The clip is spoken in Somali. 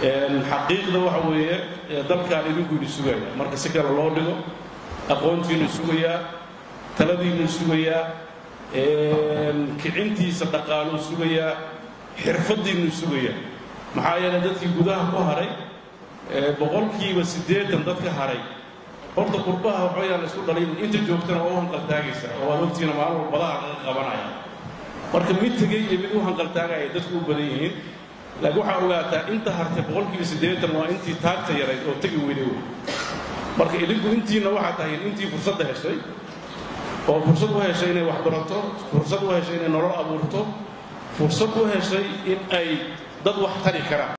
xaqiiqda waxa weeye dalkaan idinku idin sugaya marka si kale loo dhigo aqoontiinu sugayaa taladiinu sugayaa kicintiisa dhaqaaluu sugayaa xirfadiinu sugayaa maxaa yeelay dadkii gudaha ku haray boqolkiiba siddeetan dadka haray horta qurbaha waxbayaan la isku dhalin inta joogtana waa u hanqaltaagaysa oo waad ogtiina maalin walbadaha laga qabanaya marka mid tegey iyo mid u hanqaltaagaya dadku u badan yihiin laakiin waxaa ogaataa inta hartay boqolkiiba siddeetan waa intii taagta yarayd oo tegi weyday wey marka idinku intiina waxaa tahay intii fursadda heshay oo fursad u heshay inay wax barato fursad u heshay inay nolol abuurto fursad u heshay in ay dad wax tari karaan